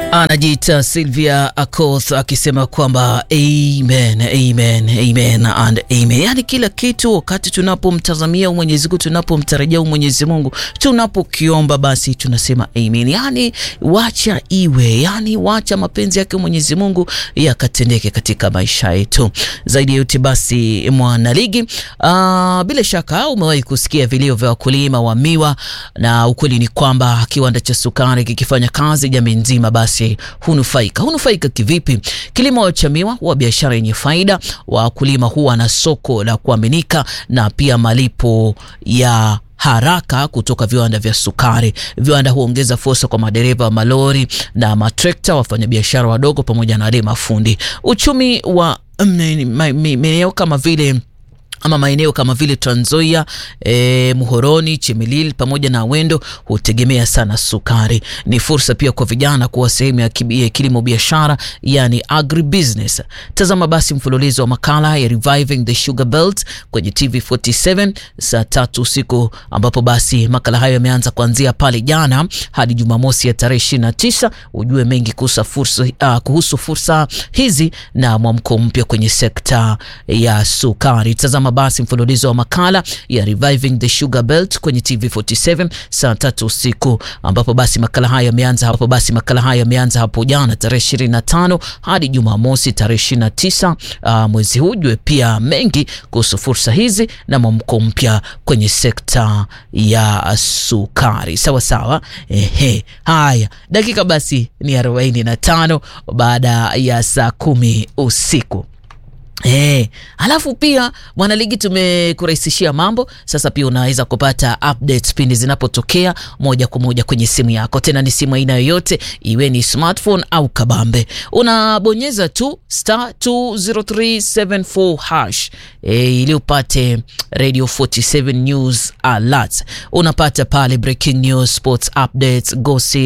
Anajiita Sylvia Akoth akisema kwamba amen, amen, amen and amen. Yaani kila kitu wakati tunapomtazamia Mwenyezi Mungu, tunapomtarajia Mwenyezi Mungu, tunapokiomba basi tunasema amen. Yaani wacha iwe, yaani wacha mapenzi yake Mwenyezi Mungu yakatendeke katika maisha yetu. Zaidi ya yote basi, mwanaligi, uh, bila shaka umewahi kusikia vilio vya wakulima wa miwa, na ukweli ni kwamba kiwanda cha sukari kikifanya kazi jamii nzima basi hunufaika. Hunufaika kivipi? Kilimo cha miwa huwa biashara yenye faida, wakulima huwa na soko la kuaminika na pia malipo ya haraka kutoka viwanda vya sukari. Viwanda huongeza fursa kwa madereva wa malori na matrekta, wafanyabiashara wadogo, pamoja na wale mafundi. Uchumi wa maeneo kama vile ama maeneo kama vile Trans Nzoia, e, Muhoroni, Chemelil pamoja na Wendo hutegemea sana sukari. Ni fursa pia kwa vijana kuwa sehemu ya kilimo biashara, yani agribusiness. Tazama basi mfululizo wa makala ya Reviving the Sugar Belt kwenye TV47 saa tatu usiku, ambapo basi makala hayo yameanza kuanzia pale jana hadi Jumamosi ya tarehe 29. Ujue mengi kuhusu fursa, uh, kuhusu fursa hizi na mwamko mpya kwenye sekta ya sukari. Tazama basi mfululizo wa makala ya Reviving the Sugar Belt kwenye TV47 saa tatu usiku ambapo basi makala haya yameanza hapo basi makala haya yameanza hapo jana tarehe 25 hadi Jumamosi tarehe 29 uh, mwezi huu. Jue pia mengi kuhusu fursa hizi na mwamko mpya kwenye sekta ya sukari. Sawa sawa, ehe. Haya, dakika basi ni 45 baada ya saa kumi usiku. Eh, alafu pia mwanaligi, tumekurahisishia mambo sasa. Pia unaweza kupata updates pindi zinapotokea moja kwa moja kwenye simu yako, tena ni simu aina yoyote, iwe ni smartphone au kabambe. Unabonyeza tu star 20374 hash eh, ili upate Radio 47 news alert. Unapata pale breaking news, sports updates, gossip